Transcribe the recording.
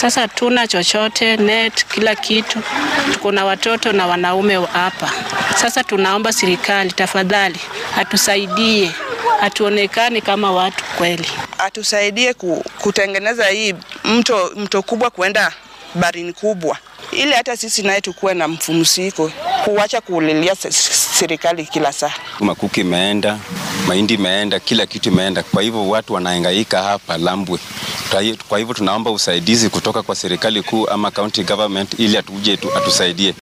Sasa hatuna chochote, net, kila kitu. Tuko na watoto na wanaume hapa. Sasa tunaomba serikali tafadhali atusaidie, hatuonekani kama watu kweli. atusaidie ku, kutengeneza hii mto, mto kubwa kuenda barini kubwa, ili hata sisi naye tukuwe na mfumsiko, kuacha kulilia se- serikali kila saa. Makuki imeenda, mahindi imeenda, kila kitu imeenda. Kwa hivyo watu wanahangaika hapa Lambwe. Kwa hi- Kwa hivyo tunaomba usaidizi kutoka kwa serikali kuu ama county government ili atuje tu atusaidie.